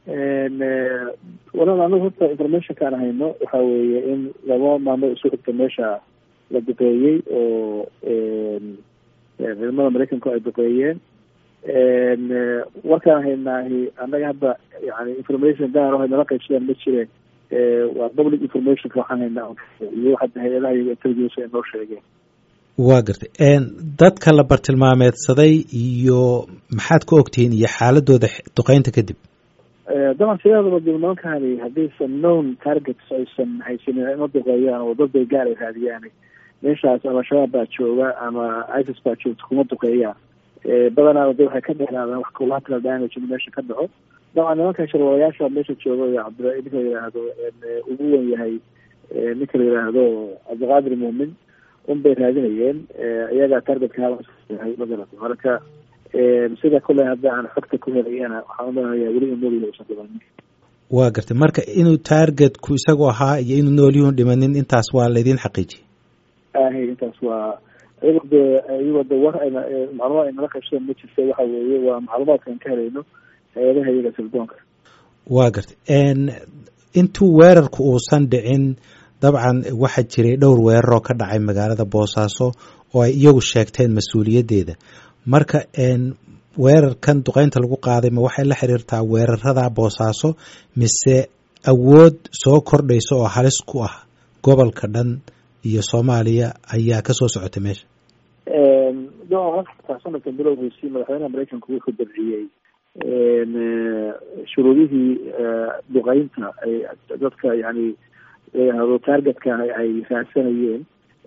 walaal anagu horta informationkaan hayno waxa weeye in laba maalmood isu xigta meesha la duqeeyey oo ciidamada maraykanku ay duqeeyeen warkaan haynaahi annaga hadda yani information gaar o nala qaybsadaan ma jireen waa public informationka waxaan haynaa iyo hadda hay-adaha iyaga intelligence ay noo sheegeen waa gartay dadka la bartilmaameedsaday iyo maxaad ka ogtihiin iyo xaaladooda duqeynta kadib daban sideedaba dib nimankani haddaysan known targets aysan haysanin ima duqeeyaan oo dad bay gaar ay raadiyaan meeshaas ama shabaab baa jooga ama isis baa joogta kuma duqeeyaan badanaaba de waxay ka dheeraadaan wax collateral damage in meesha ka dhaco dabcan nimanka sharwalayaasha meesha jooga cabdi ninka la yidhaahdo ugu wen yahay ninka la yidhaahdo cabdiqaadir muumin un bay raadinayeen iyagaa targetka yahay magarata marka sida kule hadda aan xogta ku helayana waxaan umalenayaa weli in nool usan dhimanin waa gartay marka inuu targetku isagu ahaa iyo inuu noolyuhun dhimanin intaas waa laydin xaqiijiye ahay intaas waa iyago de iyagoo de war ayna macluumaad ay nala qaybsadeen ma jirta waxa weeye waa macluumaadkaan ka helayno hay-adaha iyaga sirdoonka waa gartay intuu weerarku uusan dhicin dabcan waxaa jiray dhowr weeraroo ka dhacay magaalada boosaaso oo ay iyagu sheegteen mas-uuliyaddeeda marka weerarkan duqeynta lagu qaaday ma waxay la xiriirtaa weerarada boosaaso mise awood soo kordhaysa oo halis ku ah gobolka dhan iyo soomaaliya ayaa kasoo socotay meesha sanadka bilowgiisii madaxweynaha maraykanku wuxuu dabciyey shuruudihii duqeynta ay dadka yani layihahdo targetka ay raadsanayeen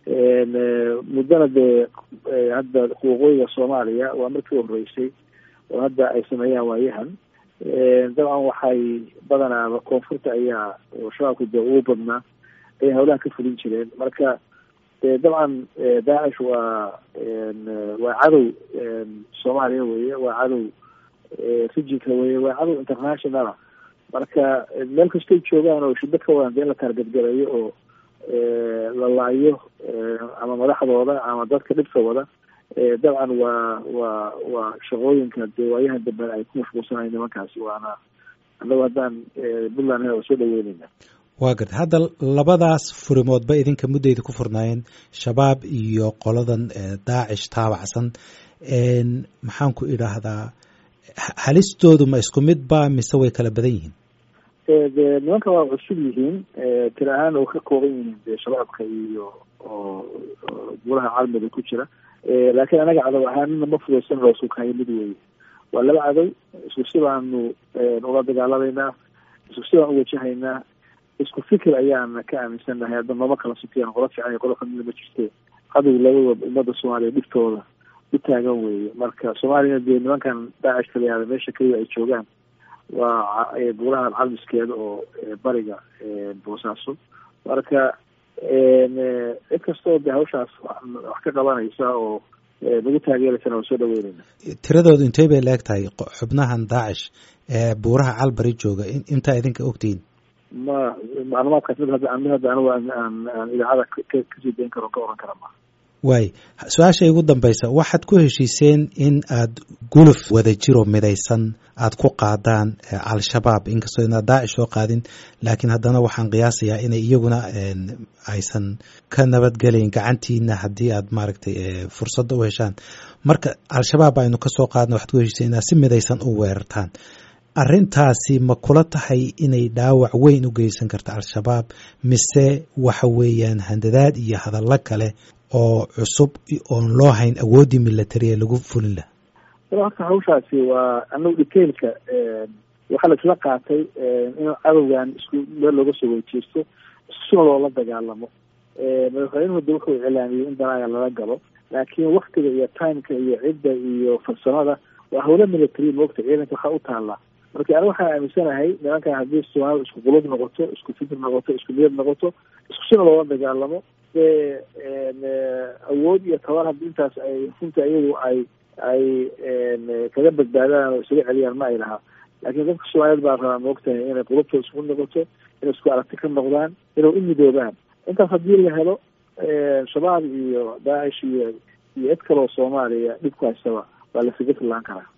muddana dee hadda waqooyiga soomaaliya waa markii horeysay oo hadda ay sameeyaan waayahan dabcan waxay badanaaba koonfurta ayaa oo shabaabka dee ugu badnaa ayay hawlaha ka fulin jireen marka dabcan daacish waa waa cadow soomaaliya weye waa cadow rijinka weye waa cadow internationala marka meel kastay joogaan oo shiddo ka wadan dee in la taargadgalayo oo la laayo ama madaxdooda ama dadka dhibka wada dabcan waa waa waa shaqooyinka dee waayahan dambe ay ku mashquulsanayo nimankaasi waana annagu haddaan puntland waa soo dhaweyneyna waa garta hadda labadaas furimoodba idinka muddayda ku furnaayeen shabaab iyo qoladan daacish taabacsan maxaan ku idhaahdaa halistoodu ma isku mid ba mise way kala badan yihiin de nimanka waa cusub yihiin tir ahaan oo ka kooban yihiin de shabaabka iyo oo golaha caalamiga ku jira laakiin anaga cadow ahaanina ma fudaysan loo sukayo mid weeye waa laba cadow isku si baanu ula dagaalameynaa isku si baan uwajahaynaa isku fikir ayaana ka aaminsannahay hadda nooma kala sukiyaan qolo fiican iyo qolo kamida ma jirte cadow labadaba ummadda soomaaliya dhiftooda u taagan weeye marka soomaaliyana dee nimankan daacish kalayaada meesha keliya ay joogaan waa buuraha calmiskeeda oo bariga boosaaso marka cid kastoo de hawshaas wax ka qabanaysa oo nagu taageeraysana waa soo dhaweyneyna tiradoodu intey bay leeg tahay xubnahan daacish ee buuraha calbari jooga intaa idinka ogtihiin ma macluumaadkaas mid hadda mid hadda anigu aan aan idaacada kasii dayn karo ka oran kara ma waay su-aasha igu dambaysa waxaad ku heshiiseen in aad guluf wada jiro midaysan aad ku qaadaan al-shabaab inkastoo inaad daacish soo qaadin laakiin haddana waxaan qiyaasayaa inay iyaguna aysan ka nabadgelayn gacantiina haddii aad maaragtay fursadda u heshaan marka al-shabaab aynu kasoo qaadna waxaad ku heshiiseen inaad si midaysan u weerartaan arrintaasi ma kula tahay inay dhaawac weyn u geysan karta al-shabaab mise waxa weeyaan handadaad iyo hadallo kale oo cusub oon loo hayn awooddii military ee lagu fulin laha horta hawshaasi waa anagu detailka waxaa la isla qaatay in cadowgan isku meel looga soo weyjeesto iskusuna loola dagaalamo madaxweynuhu de wuxuu iclaamiyey in danaaga lala galo laakiin waktiga iyo timeka iyo cidda iyo farsamada waa hawlo military moogta ciidanka waxaa u taallaa marka aniga waxaan aaminsanahay nimankan haddii soomaalida isku qulub noqoto isku fikir noqoto isku niyad noqoto iskusina loola dagaalamo dee awood iyo tabar haddii intaas ay runta iyagu ay ay kaga badbaadaan oo isaga celiyaan ma ay lahaa laakiin dadka soomaaliyeed baa rabaa maogtahay inay qulubtooda isku noqoto inay isku aragti ka noqdaan inay u midoobaan intaas haddii la helo shabaab iyo daacish iyo iyo cid kaloo soomaaliya dhibku haystaba waa lasaga fillaan karaa